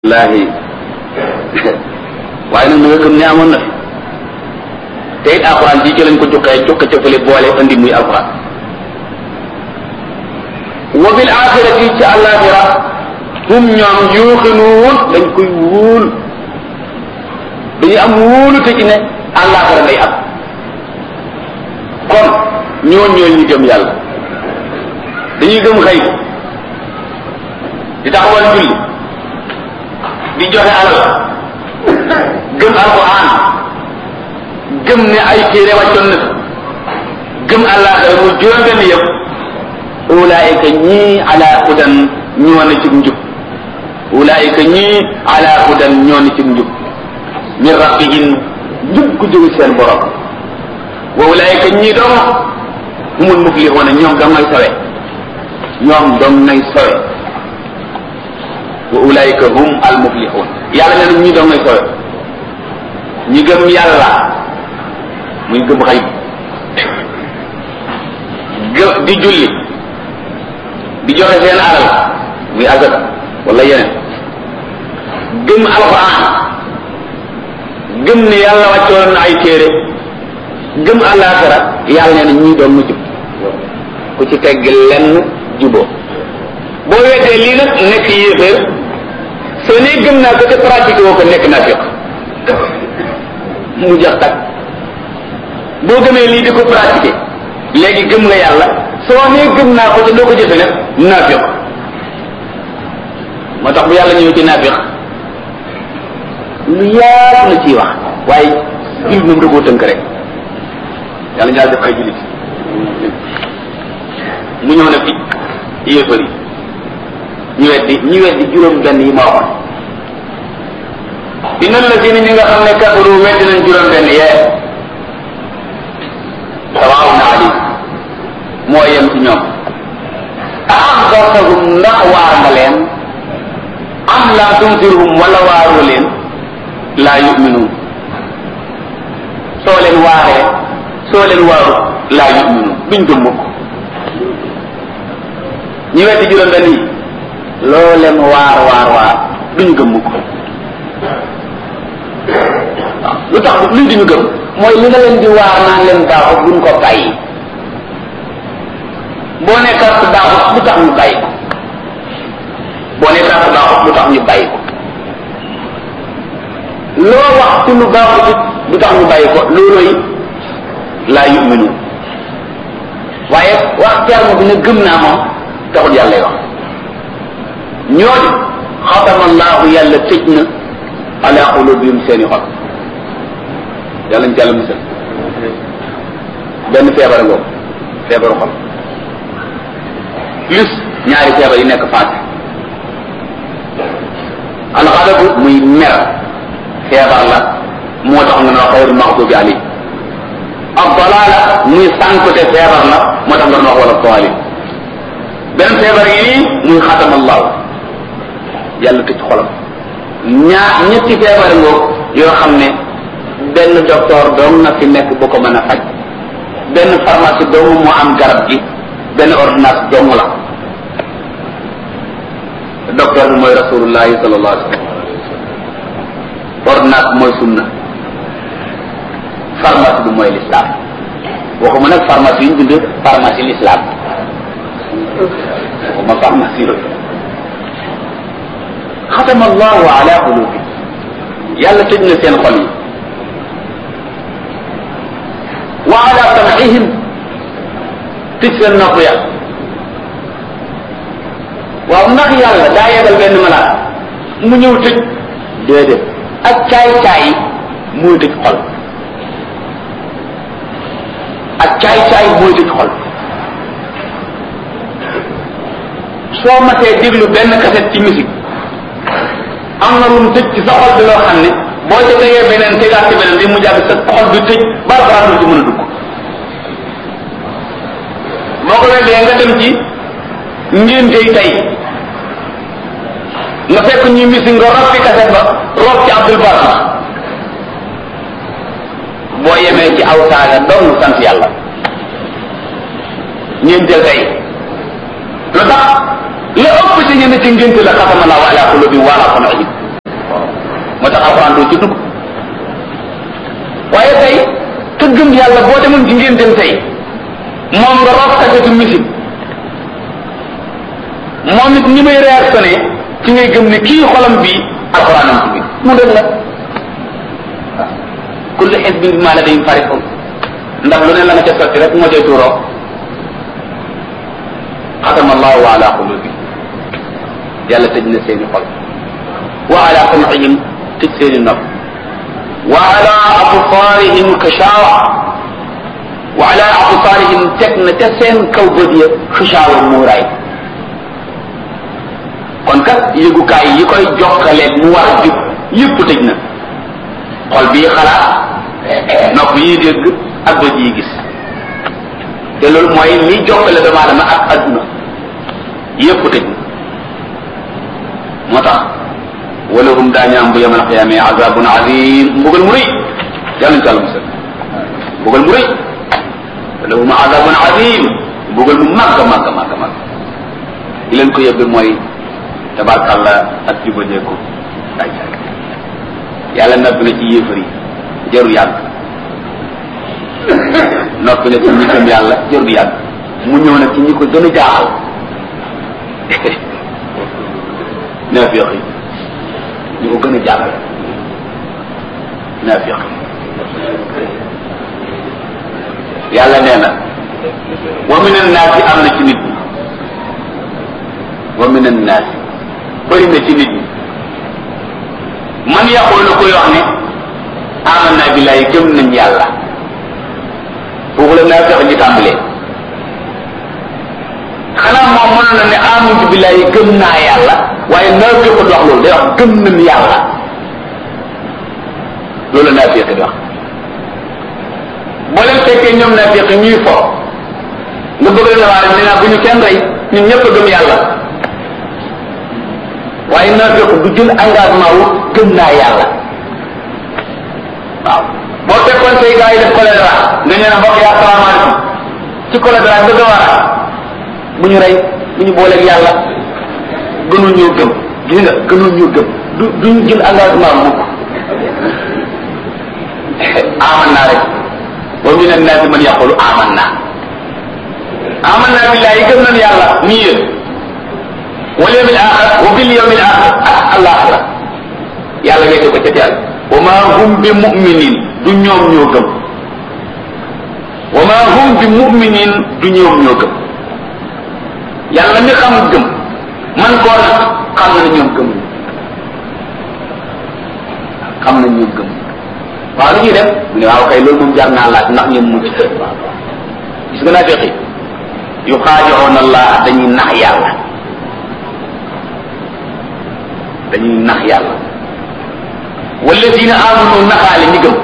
laahi waaye nag na nga gëm ne amoon na fi te it alxuraan ji ci lañ ko juqee juqe ca fële boole andi muy alxuraan wa bil axirati ci àllaaxira hum ñoom yuuxinuun dañ koy wóolu dañuy am wóolu te ci ne àllaaxira day am kon ñooñ ñooñ ñu gëm yàlla dañuy gëm xëy di taxawal julli di joxe alal gëm alquran gëm ne ay téere wàccoon na gëm àllaaxira mu juróom benn yëpp ulaayika ñii ala hudan ñoo na ci njub ulaayika ñii ala hudan ñoo na ci njub min rabbihim njub ku jóge seen borom wa ulaayika ñii dong humul muflixuuna ñoom dong ngay sawe ñoom dong ngay sawe wa ulaayika hum al muflixuun yàlla nee na ñii dong ngay sawe ñi gëm yàlla muy gëm xëy gë di julli di joxe seen alal muy azaka wala yeneen gëm alquran gëm ne yàlla wàccoon na ay téere gëm àllaaxira yàlla nee na ñii doon mu jub ku ci tegg lenn juboo boo weddee lii nag nekk yéeféer soo nee gëm naa ko te pratique woo ko nekk naa fiq mu jax tak boo gëmee lii di ko pratiquer léegi gëm nga yàlla soo nee gëm naa ko te doo ko jëfe nag naafiq moo tax bu yàlla ñëw ci naafiq lu yaatu la ciy wax waaye jullit moom da koo tënk rek yàlla ñaar def ay jullit mu ñëw nag ci yéefar yi ñu weddi ñu weddi juróom benn yi ma waxoon inna alladina ñi nga xam ne kafaru weddi nañ juróom benn yee sawaawun alayhim moo yem ci ñoom a anzartahum ndax waar nga leen am lam tunzirhum wala waaroo leen laa yuminuun soo leen waaree soo leen waaru laa yuminuun duñ gëm mukk ñi weddi juróom benn yi loo leen waar waar waar duñ gëm mukk waaw lu tax luy duñu gëm mooy li nga leen di waar naan leen baaxut buñ ko bàyyi boo ne carte baaxut lu tax ñu bàyyi ko boo ne carte baaxut lu tax ñu bàyyi ko loo wax ci lu baaxut lu tax ñu bàyyi ko looloy laa yuminu waaye wax terme bi ne gëm naa moom taxul yàlla wax ñooñu xatama allahu yàlla tëj na ala qulubihim seeni xol yàlla ñu jàll musal benn feebar ngoo feebaru xol plus ñaari feebar yi nekk faat alxadabu muy mer feebar la moo tax nga ne xayrul maxdubi ali ak dalaala muy sànkute feebar la moo tax nga ne wax wala toali benn feebar yi nii muy xatama allahu yàlla tëj xolam ñaar ñetti feebar ngoo yoo xam ne benn docteur doom na fi nekk bu ko mën a faj benn pharmacie doomu moo am garab gi benn ordonnance doomu la docteur bi mooy rasulullahi sallallahu alayhi wa sallam ordonnance bi mooy sunna pharmacie bi mooy l'islam waxuma nag pharmacie yi ñu bind pharmacie l'islam waxuma pharmacie yooyu xatama allahu ala qulubi yàlla tëj na seen xol yi wa ala sam'ihim tëj seen nopp ya waaw ndax yàlla daa yegal benn malaat mu ñëw tëj déedéet ak caay-caay mooy tëj xol ak caay-caay mooy tëj xol soo matee déglu benn kaset ci musique am na lu mu tëj ci sa xol bi loo xam ne boo ca tegee beneen tegaat ci beneen bi mu jàpp sa xol bi tëj ba baraatu ci mën a dugg boo ko weddee nga dem ci ngéntey tey nga fekk ñuy misi nga rob ci kaset ba rob ci Abdul Barma boo yemee ci aw saaga doon sant yàlla ngénteel tey lu tax la ëpp ci ñenn ci ngénte la xatama laa ala qulubi wa ala sam'ihim tax alxuraan doo ci dugg waaye tey te gëm yàlla boo demoon ci ngeen dem tey moom nga rob kasetu musique moom it ni may réactionné ci ngay gëm ne kii xolam bi alxuraanam ci biir mu dëgg la waaw kullu xisbin bimaa ladayhim farihun ndax lu ne la nga ca sotti rek moo cay tuuroo xatama allahu ala qulubi yàlla tëj na seeni xol wa ala sam'ihim tëj seeni nopp wa ala absaarihim kashawa wa ala absaarihim teg na ca seen kaw bët ya kashawa muuraay kon kat yëgukaay yi koy jokkaleeg mu war a jub yëpp tëj na xol bii xalaat nopp yi dégg ak bët yi gis te loolu mooy li jokkale doomu aadama ak adduna yëpp tëj na moo tax walahum daañu am bu yamal xiyaame azabun azim mbugal mu rëy yàlla ñu tàlla musal mbugal mu rëy walahum azabun azim mbugal mu màgg màgg màgg màgg li leen ko yóbbe mooy tabarkàlla ak jubadeeku daay saay yàlla noppi na ci yéefar yi jarul yàgg noppi na ci ñi gëm yàlla jarul yàgg mu ñëw nag ci ñi ko gën a jaaxal naafiq yi ñi ko gën a jaaxal naafiq yàlla nee na wa min annaasi am na ci nit ñi wa min annaasi bëri na ci nit ñi man yaqulu koy wax ne amanna billahi gëm nañ yàlla foofu la naa fexe ñu tàmbalee xanaa moom mënoon na ne amantu billahi gëm naa yàlla waaye naa fexe du wax loolu day wax gëm nañ yàlla loolu la naa fexe di wax boo leen fekkee ñoom naa fexe ñuy fo nga bëgg leen waa rek nee naa bu ñu kenn rey ñun ñëpp a gëm yàlla waaye naa fekk du jël engagement wu gëm naa yàlla waaw boo fekkoon say gars yi def choléra nga ñëw ne mbokk yi asalaamaaleykum ci choléra bëgg a war bu ñu rey bu ñu booleeg yàlla gënul ñoo gëm gis nga gënul ñoo gëm du duñu jël engagement mukk aman naa rek wa min annaasi man yaqulu aman naa aman naa billahi gëm nañ yàlla nii yéen wal yawmil axir wa bil yawmil axir ak alaxira yàlla wéete ko ca teel wa ma hum bi muminin du ñoom ñoo gëm wa ma hum bi muminin du ñoom ñoo gëm yàlla mi xam gëm man koo nag xam na ñoom gëm xam na ñoom gëm waaw lu ñuy def mu ne waaw kay loolu moom jar naa laaj ndax ñoom mucc gis nga naa feqi yu xaajoon allah dañuy nax yàlla dañuy nax yàlla walladina amanu naxaale ñi gëm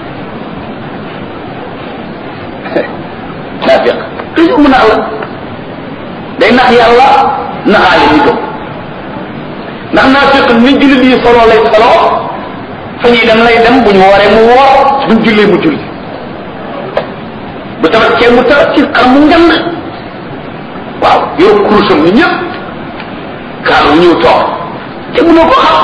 naafiq toujours mu nax la day nax yàlla naxaale ñi gëm ndax naafiq ni jullit yi solo lay solo fa ñuy dem lay dem bu ñu wooree mu woor buñ jullee mu julli bu tabaskee mu tabat ci xar mu ngand waaw yow kurusam ni ñëpp kaar bu ñëw toog te mënoo ko xam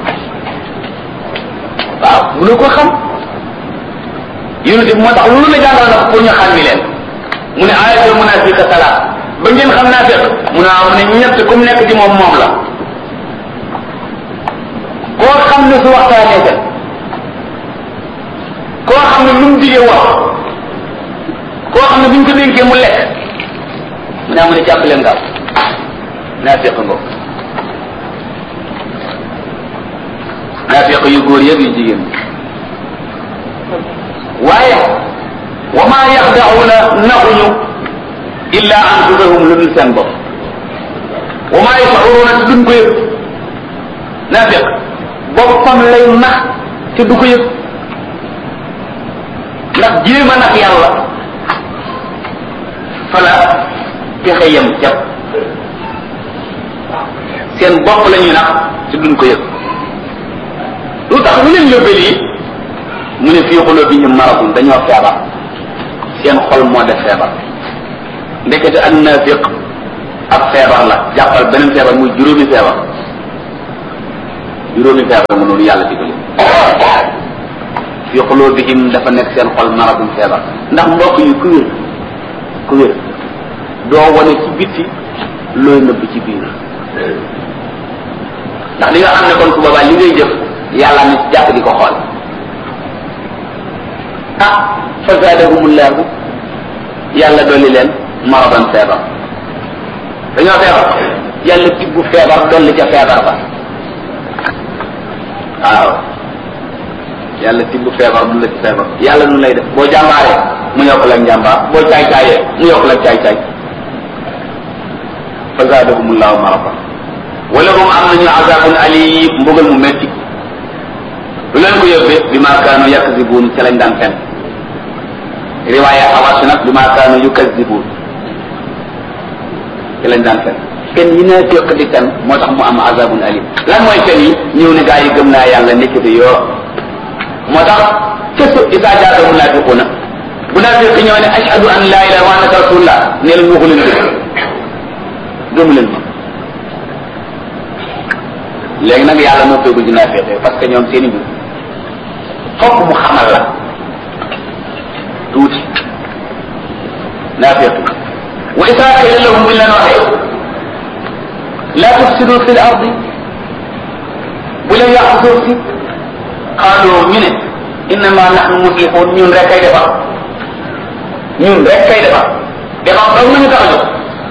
waaw mënoo ko xam yonente bi moo tax loolu la jàngal na pour ñu xàmmi leen mu ne ayatul munafiqa salaat ba ngeen xam naa fekk mu ne mu ne ñett ku mu nekk ci moom moom la koo xam ne su waxtaanee fen koo xam ne lu mu digee wax koo xam ne bu ñu ko dénkee mu lekk mu ne mu ne jàpp leen gaaw naa fekk ngoo naafiq yu góor yëpp yu jigéen waaye wa ma yaxdauna naxuñu illa anfusahum lu dul seen bopp wa ma yashuruna te duñ ko yëg naafiq boppam lay nax te du ko yëg ndax jéem a nax yàlla fala pexe yem jàpp seen bopp la ñuy nax te duñ ko yëg lu tax lu leen yóbbee lii mu ne fii xulubihim maradun dañoo feebar seen xol moo def feebar ndekete ak naafiq ab feebar la jàppal beneen feebar muy juróomi feebar juróomi feebar mu noonu yàlla digal fi qulubihim dafa nekk seen xol maradum feebar ndax mbokk yi ku wér ku wér doo wane ci bitti looy nëbb ci biir ndax li nga xam ne kon su boobaa li ngay jëf yàlla ni ci jàpp di ko xool ah fa zaadahumullahu yàlla dolli leen maradan feebar dañoo feebar yàlla tibbu feebar dolli ca feebar ba waaw yàlla tibbu feebar du la ci feebar yàlla nu lay def boo jàmbaaree mu yokk la njàmbaar boo caay caayee mu yokk la caay caay fa zaadahumullahu maradan wala hum am nañu azabun alim mbugal mu metti lu leen ko yóbbee bi ma kaanu yakzibuun ca lañ daan fen riwaaya awas nag bi ma kaanu yukazibuun ca lañ daan fen fen yi naa féq di fen moo tax mu am azabun alim lan mooy fen yi ñëw ne gaa yi gëm naa yàlla nekkite yoo moo tax kësu isa jaata munaafiquuna munaafiq ñëw ne ashhadu an laa ilaha wa annaka rasulullah ne leen waxu leen dëgg gëmu leen ma léegi nag yàlla moo koy guddi naa féete parce que ñoom seeni mbir fokk mu xamal la tuuti naa féete wa isaa qila lahum buñ leen waxee la tufsidu fi l ardi bu leen yàq suuf si xaaloo ñu ne innama nahnu muslixuun ñun rek kay defar ñun rek kay defar defar daw nañu tax a jóg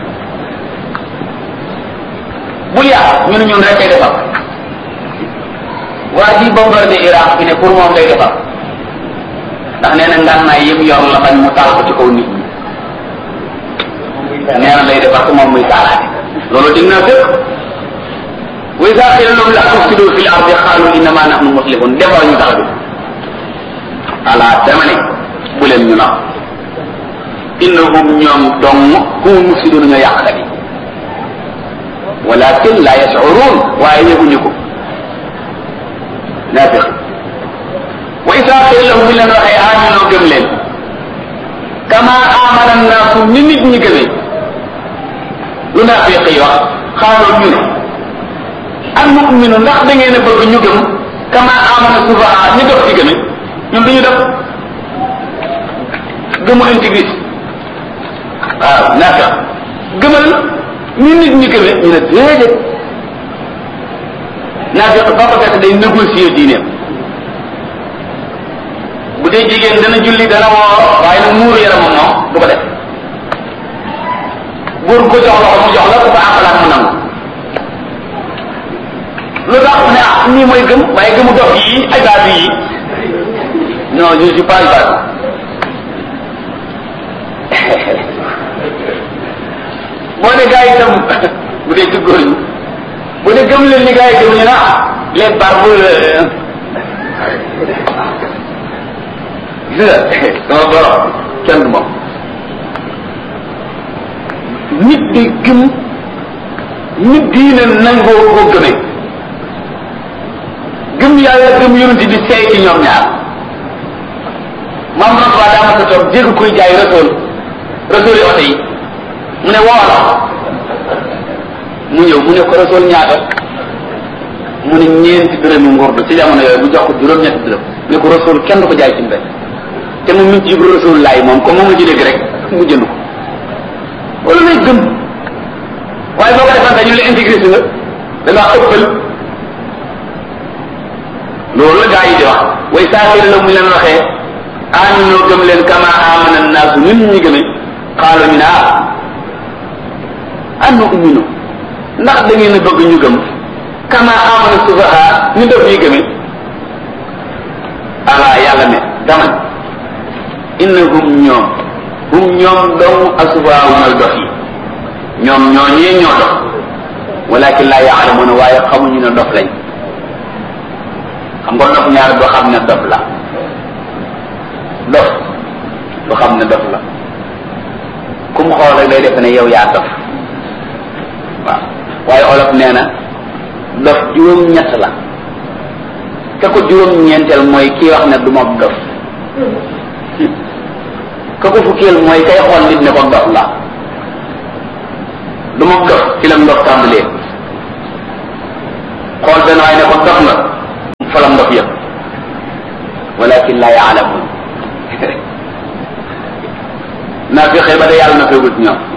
bul yàq ñu ne ñun rek kay defar waa ji bombardé Irak fi ne pour moom lay defar ndax nee na ngànnaay yëpp yor la bañ mu taal ko ci kaw nit ñi nee na lay defar te moom muy taalaate loolu dig naa fépp wa iza qila lahum la tufsidu fil ardi qalu innama nahnu muslihun defar ñu tax bi ala dama ne bu leen ñu nax innahum ñoom dong hum mufsidun ñoo yàqkat yi walakin la yashurun waaye yëguñu ko naafiq wa isa qila lahum buñ leen waxee aminoo gëm leen kama amana naasu ni nit ñi gëmee lu naafiq yi wax xaaloo ñu ne an nu'minu ndax da ngeen a bëgg ñu gëm kama amana sufaha ñu dof ci gëme ñun duñu def gëmu intégrité waaw naafiq gëmal ni nit ñi gëme ñu ne déedéet naafiq ba ko fekk day négocier diineem bu dee jigéen dana julli dana woor waaye nag muuru yaramam moom du ko def góor ko jox loxo mu jox la ku ko àqalaat mu nangu lu tax ne ah nii mooy gëm waaye gëmu dox yi ay baatu yi non je suis pas baatu boo ne gars yi tam bu dee ci góor ñi bu dee gëm leen ni gars yi gëm ñu ne ah les barbes gis nga sama borom kenn du moom nit di gëm nit diine nangoo ko gëmee gëm yàlla gëm yonent bi seey ci ñoom ñaar maam Rasuul daa ma sa toog dégg koy jaay rasool rasool yi oto yi mu ne woo la mu ñëw mu ne ko rasool ñaata mu ne ñeenti dërëmi ngurdu ci jamono yooyu bu jox ko juróom-ñetti dërëm ne ko rasool kenn du ko jaay ci mbedd te mu min ci yib rasool laay moom comme moom la ci dégg rek mu jënd ko wala lay gëm waaye boo ko defante ñu la intégré si nga da ngaa ëppal loolu la gaa yi di wax way saafir la mu leen waxee aminoo gëm leen kama amana naasu nit ñi gëme xaalu ñu ne ah annu uminu ndax da ngeen a bëgg ñu gëm kama amana sufaha ñu def yi gëme ala yàlla ne dama innahum ñoom hum ñoom dong asubaaw mooy dox yi ñoom ñoo ñee ñoo dox walakin laa yaalamuuna waaye xamuñu ne dof lañ xam nga dof ñaar doo xam ne dof la dof doo xam ne dof la ku mu xool rek day def ne yow yaa dof waaw waaye olof nee na dof juróom-ñett la te ko juróom-ñeenteel mooy kii wax ne du ma dof ka ko fukkeel mooy kay xool nit ne ko dof la du ma dof ci la ndof tàmbalee xool benn waay ne ko dof nga falam ndof yëpp walakin la yaalamun naa fi xëy ba de yàlla na feegul ci ñoom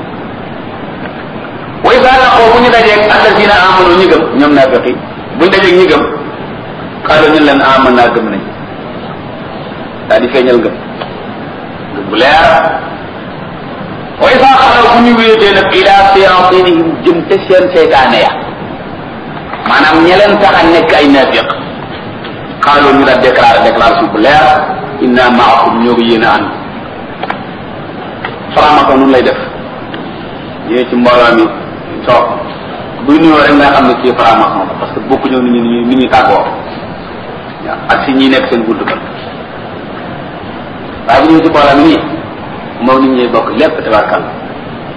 wa isa laqoo bu ñu dajeeg alladina amanu ñi gëm ñoom naafiqi bu ñu dajeeg ñi gëm xaaral ñu leen aman naa gëm nañ daal di feeñal gëm gëm bu leer wa isa xalaw bu ñu wéetee nag ila siyatinihim jëm te seen seytaane ya maanaam ña leen tax a nekk ay naafiq xaaral ñu daal déclaré déclaration bu leer inna maakum ñoo ko yéen a ànd faramako nun lay def ñëwee ci mbooloo mi toog buy nuyoo rek nga xam ne kii franc-maçon la parce que bokku ñëw ni ñu ni ñuy tàggoo waaw ak si ñi nekk seen gudd ba waaye bu ñëwee ci mbooloo mi nii moom nit ñuy bokk lépp tabarkal